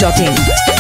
masti.in.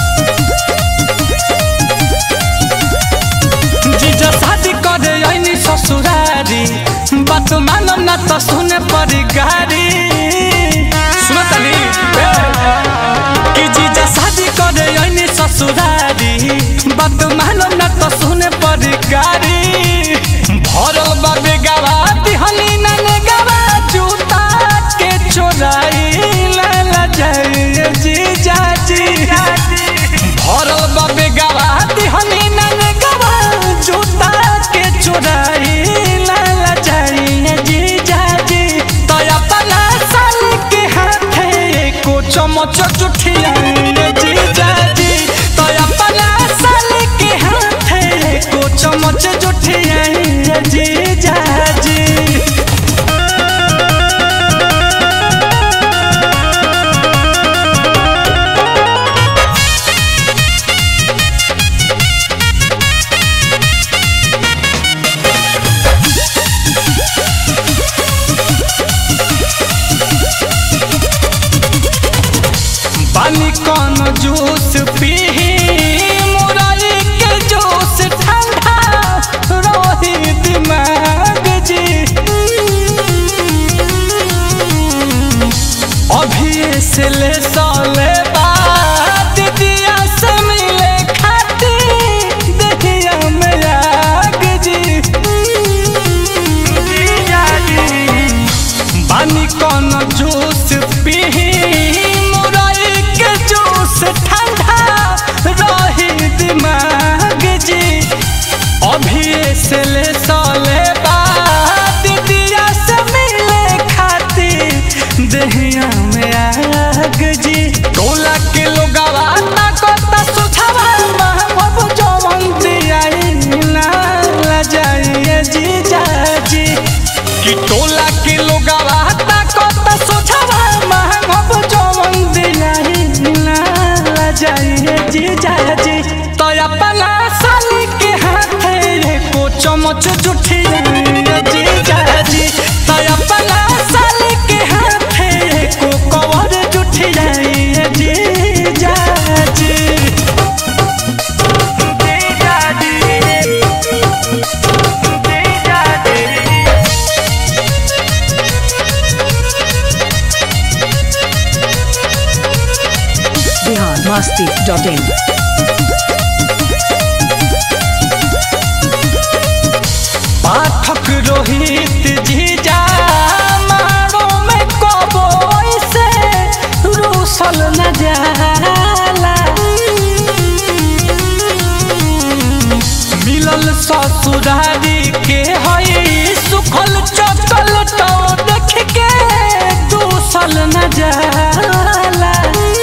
जीजा शादी करे आईनी ससुरारी बात मानम ना तो सुने पड़ी गाड़ी सुनो तनी कि जीजा शादी करे आईनी ससुरारी बात मानम ना तो सुने पड़ी गाड़ी भरल बाबे गवा दिहनी ना ने गवा जूता के चोराई ला ला जाए जीजा जी भरल बाबे गवा दिहनी ना ने गवा जूता के चोराई ला ला जाए जीजा जी तो अपना साल के हाथे को चमच जुठिया जीजा जी तो अपना साल के हाथे को चमच जुठिया जीजा जी पानी कौन जूस पी मुरई के जूस ठंडा रोही दिमाग जी अभी से ले साले बाद दिया से मिले खाती दहिया में आग जी बानी कौन जूस पी मुरई के जूस ठंडा रही दिमाग जी अभी से ले साले बाद दिया से मिले खाती दहिया में आग जी टोला के लोगवा ना कोता सुझावा महबूब जवन दियाई ना ला जाइए जी जाजी कि टोला के लोगवा ता कोता सुझावा महबूब जवन दियाई ना ला जाइए जी जाजी तो अपना साली के हाथे को चमच जुठिया जी जाजी तो अपना साली के हाथे को कवर जुठिया जी जाजी जी जाजी जी जाजी Bihar masti.in. पाठक रोहित जीजा मारो में कबो ऐसे रूसल न जाला मिलल ससुरारी के हई सुखल चटल तो देख के दूसल न जाला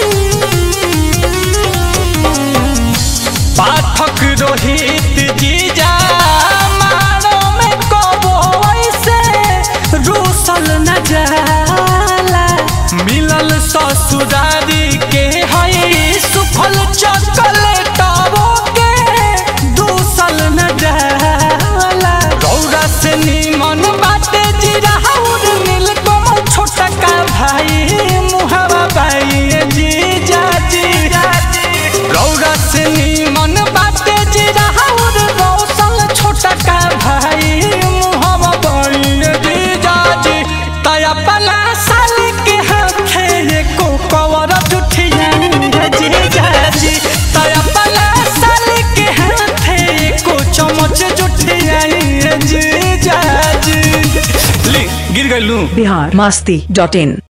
पाठक रोहित जीजा मारो में कबो ऐसे रूसल न जाला मिलल ससुरारी के हई सुखल चॉकलेटबो के दूसल न जाला रौरा से निमन बाटे जीरा हौर नील कमल छोटा का भाई मुहवा बाई जीजा जी रौरा से निमन बाटे जीरा हौर रौसल छोटा का भाई मुहवा बाई जीजा जी तय अपना साल के हाथे को कवर जुठिया जीजा जी तय अपना साल के हाथे को चमच जुठिया जीजा जी ली गिर गइलू Bihar masti.in.